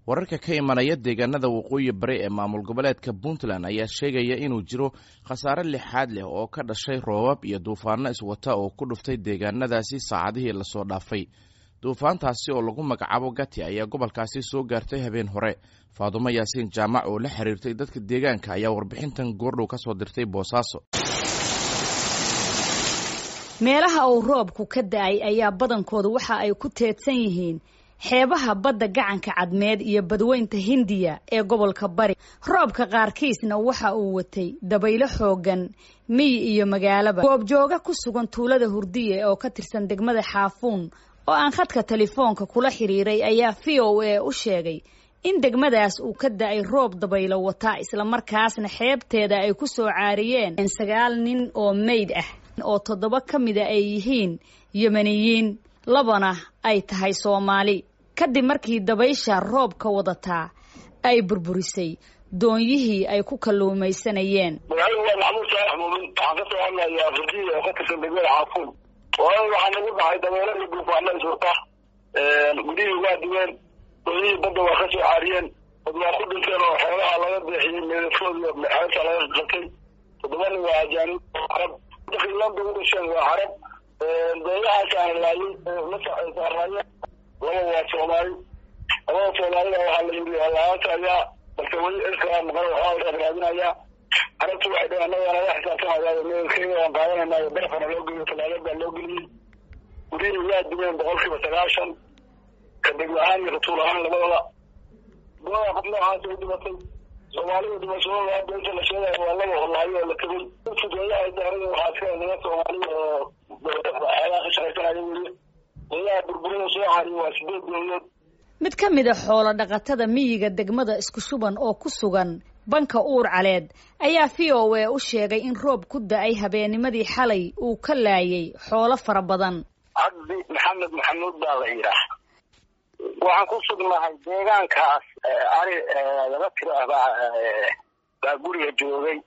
wararka ka imanaya deegaanada waqooyi bari ee maamul goboleedka puntland ayaa sheegaya inuu jiro khasaare lixaad leh oo ka dhashay roobab iyo duufaano iswata oo ku dhuftay deegaanadaasi saacadihii lasoo dhaafay duufaantaasi oo lagu magacaabo gati ayaa gobolkaasi soo gaartay habeen hore faadumo yaasiin jaamac oo la xiriirtay dadka deegaanka ayaa warbixintan goordhow ka soo dirtay boosaaso meelaha uu roobku ka da-ay ayaa badankoodu waxa ay ku teedsan yihiin xeebaha badda gacanka cadmeed iyo badweynta hindiya ee gobolka bari roobka qaarkiisna waxa uu watay dabaylo xoogan miyi iyo magaalaba goobjooga ku sugan tuulada hurdiye oo ka tirsan degmada xaafuun oo aan khadka telefoonka kula xiriiray ayaa v o a u sheegay in degmadaas uu ka da-ay roob dabaylo wataa islamarkaasna xeebteeda ay ku soo caariyeen sagaal nin oo meyd ah oo toddoba ka mida ay yihiin yemeniyiin labana ay tahay soomaali kadib markii dabaysha roobka wadataa ay burburisay doonyihii ay ku kalluumaysanayeen magaaladu waa maxamuud saalax muumin waxaan ka soo hadlayaa hurdiya oo ka tirsan degmada xaafuun waayo waxaa nagu dhacay dabeelada duufaana iswata gudihii waa duween doonyihii badda waa ka soo caariyeen dad waa ku dhinteen oo xoolaha laga beexiyey meedadkooda xeebta laga qatay toddobana waa ajaanib carab dadkii landa u dhasheen waa carab dooyahaasaan laayay la saaraayeen laba waa soomaali labada soomaalida waxaa la yidhi laanta ayaa balse weli elkaa maqan waxaa raadinayaa carabtu waxay dhaheen annaga naga xisaabtamaya meelkeeda waan qaadanayna barafana loo geliyo talaagad baa loo geliyey gurihii waa dumeen boqol kiiba sagaashan ka degmo ahaan iyo ratuul ahaan labadaba gooda qof noocaas ay dhimatay soomaalida dhimashadooda hadda inta la sheegaya waa laba horlaayo oo la tegay dadkii dooyaha daarada waxaa iska naga soomaaliya oo xeelaha ka shaqaysanaya weye dooyaha burburida soo cariyo waa sideed dooyood mid ka mid a xoolo dhaqatada miyiga degmada isku shuban oo ku sugan banka uur caleed ayaa v o a u sheegay in roob ku da-ay habeennimadii xalay uu ka laayay xoolo fara badan cabdi maxamed maxamuud baa la yidhaah waxaan ku sugnahay deegaankaas ari laba tiro ah baa baa guriga joogay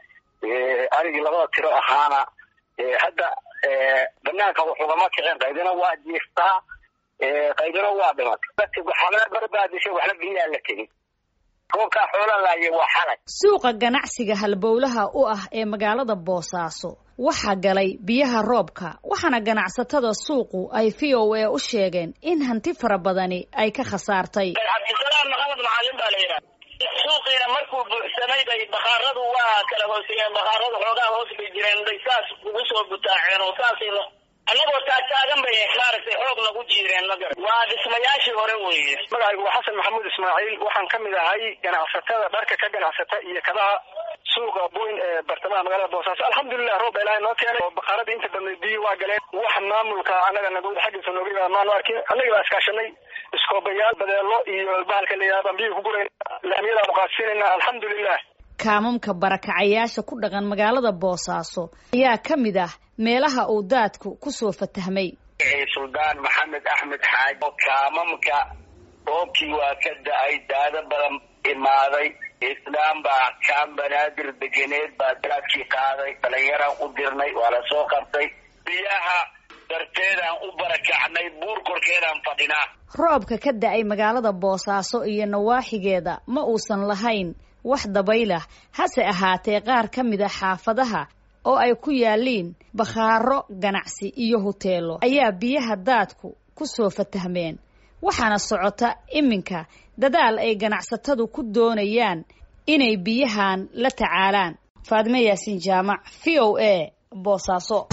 arigii labada tiro ahaana hadda banaanka wax ugama kicin qaydina waa jiiftaa qaydina waa dhimatay waxna barbaadishay waxna biyaa la tegey roobkaa xoola laayay waa xalay suuqa ganacsiga halbowlaha u ah ee magaalada boosaaso waxaa galay biyaha roobka waxaana ganacsatada suuqu ay v o a u sheegeen in hanti fara badani ay ka khasaartay cabdisalaam maxamed macalin baa la yidhaha suuqiina markuu buuxsamay bay bakhaaradu waa kala hoosayeen bakhaaradu xoogaa hoos bay jireen bay saas ugu soo butaaceen oo saasay annagoo taagtaagan bay maaragtay xoog nagu jiireen magar waa dhismayaashii hore weeye magacaygu waa xasan maxamuud ismaaciil waxaan ka mid ahay ganacsatada dharka ka ganacsata iyo kabaha suuqa boyn ee bartamaha magaalada boosaaso alxamdulilah roob baa ilaahay noo keenay oo bakaaradii inta badnay biyo waa galeen wax maamulka annaga nagawada xaggiisa nooga yimaada maanu arkin annagii baa iskaashanay iskoobayaal badeelo iyo bahalka layaha baan biyo ku gurayna laamiyadaanu qaadsiinayna alxamdulilah kaamamka barakacayaasha ku dhaqan magaalada boosaaso ayaa ka mid ah meelaha uu daadku ku soo fatahmay suldaan maxamed axmed xaaji kaamamka roobkii waa ka da-ay daado badan imaaday islaam baa kaan banaadir degeneed baa daadkii qaaday dhalinyaraan u dirnay waa la soo qabtay biyaha darteedaan u barakacnay buur korkeedaan fadhinaa roobka ka da-ay magaalada boosaaso iyo nawaaxigeeda ma uusan lahayn wax dabaylah hase ahaatee qaar ka mid a xaafadaha oo ay ku yaaliin bakhaaro ganacsi iyo huteelo ayaa biyaha daadku ku soo fatahmeen waxaana socota iminka dadaal ay ganacsatadu ku doonayaan inay biyahan la tacaalaan faadime yaasiin jaamac v o a boosaaso